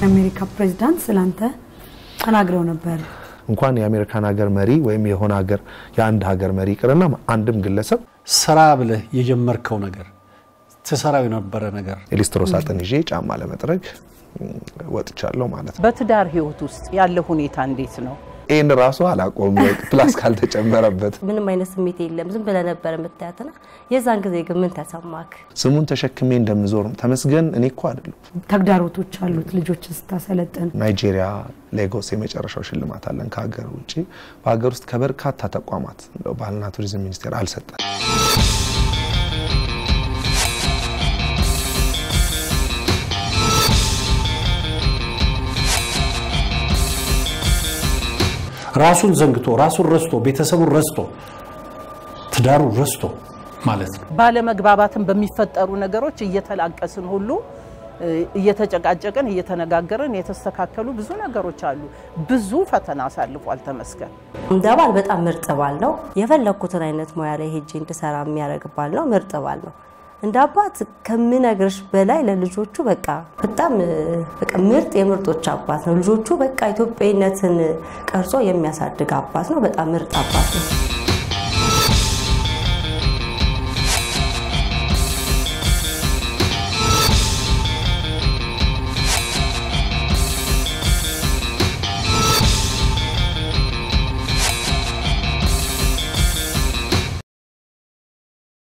የአሜሪካ ፕሬዚዳንት ስላንተ ተናግረው ነበር። እንኳን የአሜሪካን ሀገር መሪ ወይም የሆነ ሀገር የአንድ ሀገር መሪ ይቅርና አንድም ግለሰብ ስራ ብለህ የጀመርከው ነገር ትሰራው የነበረ ነገር የሊስትሮ ሳጥን ይዤ ጫማ ለመጥረግ ወጥቻለሁ ማለት ነው። በትዳር ህይወት ውስጥ ያለ ሁኔታ እንዴት ነው? ይህን ራሱ አላቆም ፕላስ ካልተጨመረበት ምንም አይነት ስሜት የለም። ዝም ብለህ ነበር የምታያትና የዛን ጊዜ ግን ምን ተሰማክ? ስሙን ተሸክሜ እንደምዞር ተመስገን እኔ እኮ አይደለም። ተግዳሮቶች አሉት ልጆችን ስታሰለጥን። ናይጄሪያ ሌጎስ የመጨረሻው ሽልማት አለን ከሀገር ውጭ። በሀገር ውስጥ ከበርካታ ተቋማት እንደው ባህልና ቱሪዝም ሚኒስቴር አልሰጠን። ራሱን ዘንግቶ ራሱን ረስቶ ቤተሰቡን ረስቶ ትዳሩን ረስቶ ማለት ነው። ባለመግባባትን በሚፈጠሩ ነገሮች እየተላቀስን ሁሉ እየተጨቃጨቅን እየተነጋገርን የተስተካከሉ ብዙ ነገሮች አሉ። ብዙ ፈተና አሳልፏል ተመስገን። እንደ ባል በጣም ምርጥ ባል ነው። የፈለግኩትን አይነት ሙያ ላይ ሄጄ እንድሰራ የሚያደርግ ባል ነው። ምርጥ ባል ነው። እንደ አባት ከምነግርሽ በላይ ለልጆቹ በቃ በጣም በቃ ምርጥ የምርጦች አባት ነው። ልጆቹ በቃ ኢትዮጵያዊነትን ቀርጾ የሚያሳድግ አባት ነው። በጣም ምርጥ አባት ነው።